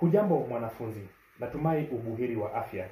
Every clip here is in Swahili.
Hujambo mwanafunzi, natumai ubuheri wa afya.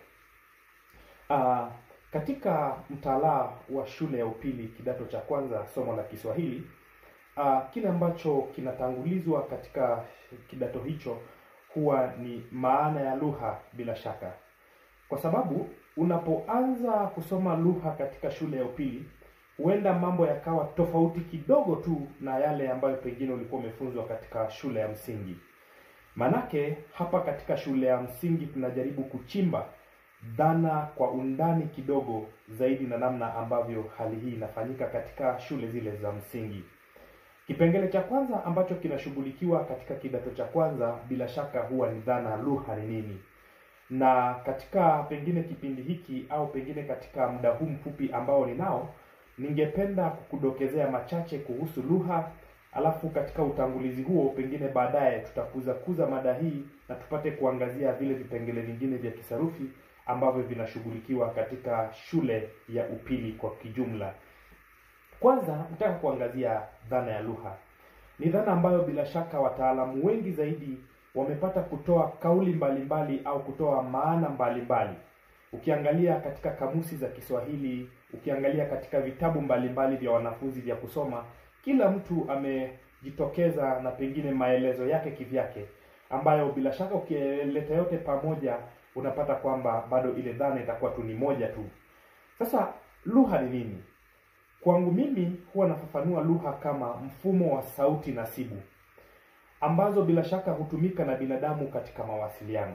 Uh, katika mtaala wa shule ya upili kidato cha kwanza somo la Kiswahili uh, kile ambacho kinatangulizwa katika kidato hicho huwa ni maana ya lugha bila shaka, kwa sababu unapoanza kusoma lugha katika shule ya upili huenda mambo yakawa tofauti kidogo tu na yale ambayo pengine ulikuwa umefunzwa katika shule ya msingi. Manake hapa katika shule ya msingi tunajaribu kuchimba dhana kwa undani kidogo zaidi na namna ambavyo hali hii inafanyika katika shule zile za msingi. Kipengele cha kwanza ambacho kinashughulikiwa katika kidato cha kwanza bila shaka huwa ni dhana lugha ni nini, na katika pengine kipindi hiki au pengine katika muda huu mfupi ambao ninao, ningependa kukudokezea machache kuhusu lugha alafu katika utangulizi huo pengine baadaye tutakuza kuza mada hii na tupate kuangazia vile vipengele vingine vya kisarufi ambavyo vinashughulikiwa katika shule ya upili kwa kijumla. Kwanza nataka kuangazia dhana ya lugha. Ni dhana ambayo bila shaka wataalamu wengi zaidi wamepata kutoa kauli mbalimbali mbali au kutoa maana mbalimbali mbali. Ukiangalia katika kamusi za Kiswahili, ukiangalia katika vitabu mbalimbali vya wanafunzi vya kusoma, kila mtu amejitokeza na pengine maelezo yake kivyake, ambayo bila shaka ukileta yote pamoja unapata kwamba bado ile dhana itakuwa tu ni moja tu. Sasa lugha ni nini? Kwangu mimi huwa nafafanua lugha kama mfumo wa sauti nasibu ambazo bila shaka hutumika na binadamu katika mawasiliano.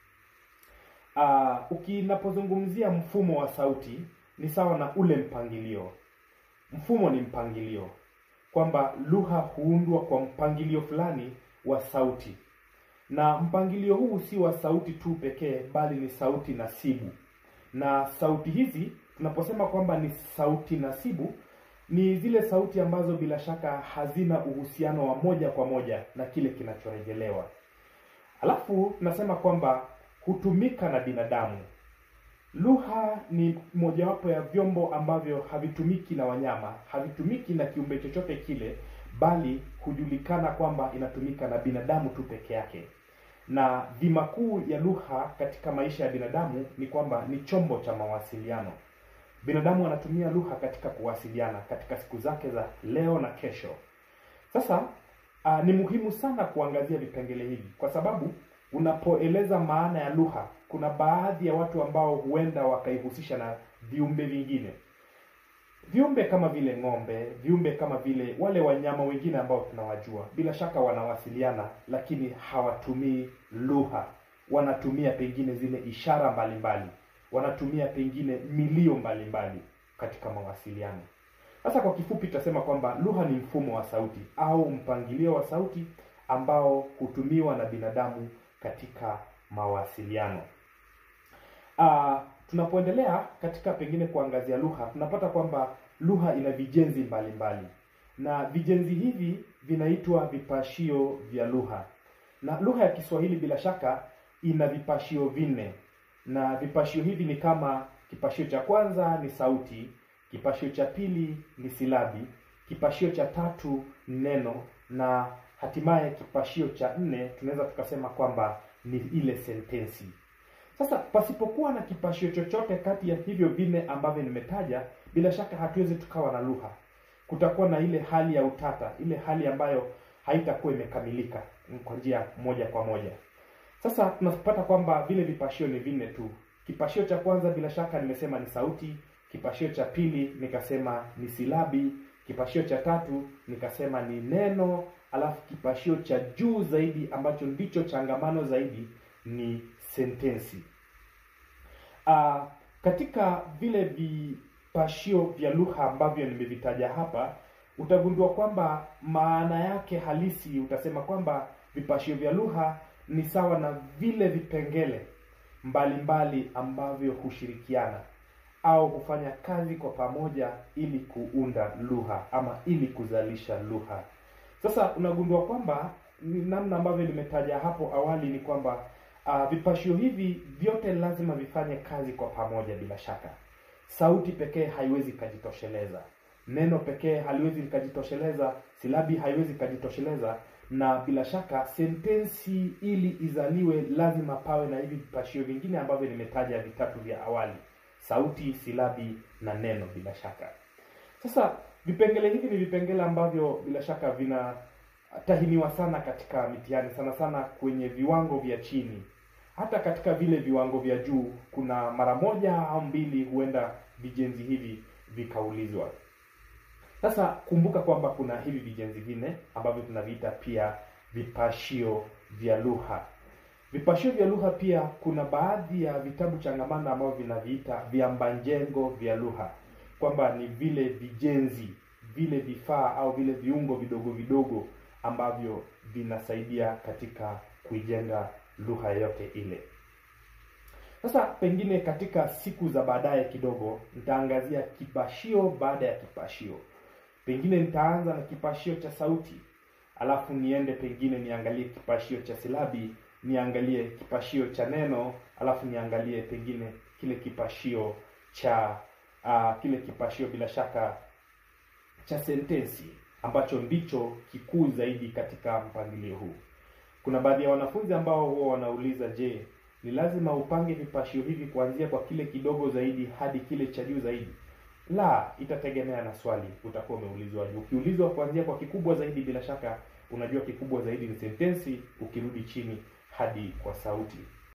Uh, ukinapozungumzia mfumo wa sauti ni sawa na ule mpangilio. Mfumo ni mpangilio, kwamba lugha huundwa kwa mpangilio fulani wa sauti, na mpangilio huu si wa sauti tu pekee, bali ni sauti nasibu. Na sauti hizi tunaposema kwamba ni sauti nasibu, ni zile sauti ambazo bila shaka hazina uhusiano wa moja kwa moja na kile kinachorejelewa. Alafu tunasema kwamba hutumika na binadamu. Lugha ni mojawapo ya vyombo ambavyo havitumiki na wanyama, havitumiki na kiumbe chochote kile, bali hujulikana kwamba inatumika na binadamu tu peke yake. Na dhima kuu ya lugha katika maisha ya binadamu ni kwamba ni chombo cha mawasiliano. Binadamu anatumia lugha katika kuwasiliana katika siku zake za leo na kesho. Sasa uh, ni muhimu sana kuangazia vipengele hivi kwa sababu unapoeleza maana ya lugha, kuna baadhi ya watu ambao huenda wakaihusisha na viumbe vingine, viumbe kama vile ng'ombe, viumbe kama vile wale wanyama wengine ambao tunawajua. Bila shaka wanawasiliana, lakini hawatumii lugha, wanatumia pengine zile ishara mbalimbali mbali. Wanatumia pengine milio mbalimbali mbali katika mawasiliano. Sasa kwa kifupi, tutasema kwamba lugha ni mfumo wa sauti au mpangilio wa sauti ambao hutumiwa na binadamu katika mawasiliano. Uh, tunapoendelea katika pengine kuangazia lugha, tunapata kwamba lugha ina vijenzi mbalimbali mbali. Na vijenzi hivi vinaitwa vipashio vya lugha. Na lugha ya Kiswahili bila shaka ina vipashio vinne, na vipashio hivi ni kama kipashio cha kwanza ni sauti, kipashio cha pili ni silabi, kipashio cha tatu ni neno na hatimaye kipashio cha nne tunaweza tukasema kwamba ni ile sentensi. Sasa pasipokuwa na kipashio chochote kati ya hivyo vinne ambavyo nimetaja, bila shaka hatuwezi tukawa na lugha. Kutakuwa na ile hali ya utata, ile hali ambayo haitakuwa imekamilika kwa njia moja kwa moja. Sasa tunapata kwamba vile vipashio ni vinne tu. Kipashio cha kwanza bila shaka nimesema ni sauti, kipashio cha pili nikasema ni silabi, kipashio cha tatu nikasema ni neno, alafu kipashio cha juu zaidi ambacho ndicho changamano zaidi ni sentensi. Uh, katika vile vipashio vya lugha ambavyo nimevitaja hapa, utagundua kwamba maana yake halisi utasema kwamba vipashio vya lugha ni sawa na vile vipengele mbalimbali mbali ambavyo hushirikiana au kufanya kazi kwa pamoja ili kuunda lugha ama ili kuzalisha lugha. Sasa unagundua kwamba namna ambavyo nimetaja hapo awali ni kwamba uh, vipashio hivi vyote lazima vifanye kazi kwa pamoja. Bila shaka, sauti pekee haiwezi ikajitosheleza, neno pekee haliwezi likajitosheleza, silabi haiwezi ikajitosheleza, na bila shaka sentensi ili izaliwe lazima pawe na hivi vipashio vingine ambavyo nimetaja vitatu vya awali: sauti, silabi na neno. Bila shaka sasa vipengele hivi ni vipengele ambavyo bila shaka vinatahiniwa sana katika mitihani, sana sana kwenye viwango vya chini. Hata katika vile viwango vya juu, kuna mara moja au mbili huenda vijenzi hivi vikaulizwa. Sasa kumbuka kwamba kuna hivi vijenzi vinne ambavyo tunaviita pia vipashio vya lugha. Vipashio vya lugha pia kuna baadhi ya vitabu changamano ambavyo vinaviita viambanjengo vya lugha, kwamba ni vile vijenzi, vile vifaa au vile viungo vidogo vidogo ambavyo vinasaidia katika kuijenga lugha yote ile. Sasa pengine katika siku za baadaye kidogo nitaangazia kipashio baada ya kipashio. Pengine nitaanza na kipashio cha sauti, alafu niende pengine niangalie kipashio cha silabi, niangalie kipashio cha neno, alafu niangalie pengine kile kipashio cha uh, kile kipashio bila shaka cha sentensi ambacho ndicho kikuu zaidi katika mpangilio huu. Kuna baadhi ya wanafunzi ambao huwa wanauliza, je, ni lazima upange vipashio hivi kuanzia kwa kile kidogo zaidi hadi kile cha juu zaidi? La, itategemea na swali utakuwa umeulizwa. Ukiulizwa kuanzia kwa kikubwa zaidi, bila shaka unajua kikubwa zaidi ni sentensi, ukirudi chini hadi kwa sauti.